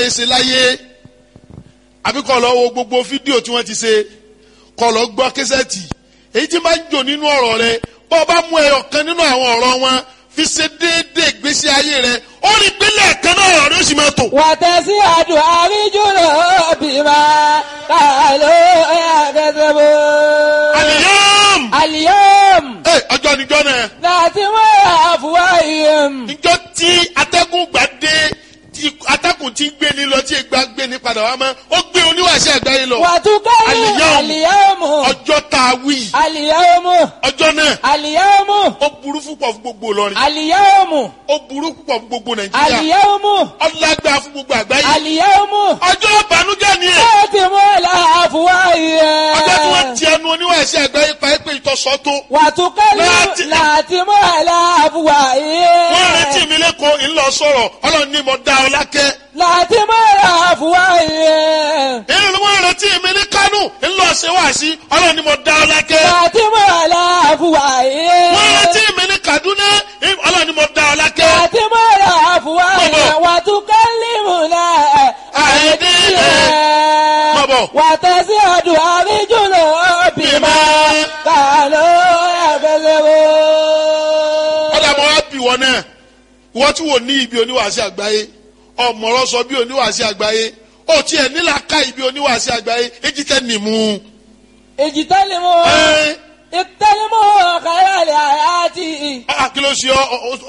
ṣe láyé àbí kọ́ lọ wo gbogbo fídíò tí wọ́n ti ṣe kọ́ lọ gbọ́ késẹ́ẹ̀tì èyí tí máa ń jò nínú ọ̀rọ̀ rẹ bọ́ ọ bá mú ẹyọ kan nínú àwọn ọ̀rọ̀ wọn fi ṣe déédéé ìgbésí ayé rẹ ó rí pínlẹ̀ kan náà ọ̀rọ̀ rẹ ó sì máa tò. wàtẹ́sí àdùn àríjùlọ bímọ kàló ẹ̀ẹ́dẹ́gbẹ̀bọ. àlìyàm àlìyàm ẹ ọjọ́ níjọ́ náà láti wọ́n yà àfùwá ìyẹn. níjọ́ tí atẹ́gùn gbà dé tí atẹ́gùn ti gbé ni lọ tí ìgbà gbé ni padà wá mọ́ ó gbé oníwàṣẹ àgbáyé lọ wàtúkẹ́yìn Àlìyàm. àlìyàmù ọjọ́ tá a wí àlìyàmù ọjọ́ náà àlìyàmù ó burú púpọ̀ fún gbogbo Ìlọrin àlìyàmù ó burú púpọ̀ fún gbogbo Nàìjíríà àlìyàmù ọlágbá fún gbogbo àgbáyé àlìyàmù ọjọ́ ìbànújẹ́ ni ẹ̀ láti wọ́n yà àfùwá ìyẹn. ọjọ́ tí wọ́n ti ẹnu oníwàṣẹ àgbáyé pa é pé ìtọ́sọ́ tó wàtúkẹ́lù Láti- láti mú àlàáfùwà ìyẹn. wọ́n retí mi lẹ́kọ̀ọ́ ńlọ sọ̀rọ̀ ọlọ́run ní mo dá ọ lákẹ́ láti mú àlàáfùwà ìyẹn. èyí wọ́n retí mi ní Kánò ńlọ ṣe wá sí ọlọ́run ní mo dá ọ lákẹ́ láti mú àlàáfùwà ìyẹn. wọ́n retí mi ní Kaduna ọlọ́run ní mo dá ọ lákẹ́ láti mú àlàáfùwà ìyẹn. wàtúkẹ́lù náà àìdí Bọ̀bọ̀. wàtẹ́sí ọdún àríjùlọ bímọ kàló ẹ̀fẹ̀lẹ́wọ̀. ọ̀dà mọ́ wá bì wọ́n náà wọ́n tí wò ní ibi oníwàásí àgbáyé ọ̀mọ̀rọ̀ sọ bí oníwàásí àgbáyé ó tiẹ̀ nílà ká ibi oníwàásí àgbáyé èjì tẹ́ nìmú. èjì tẹ́lẹ̀ mọ́ ẹ́ ìtẹ́lẹ̀ mọ́ kàyà lè àyà tì í. ah, kí ló ṣe ọ ọ-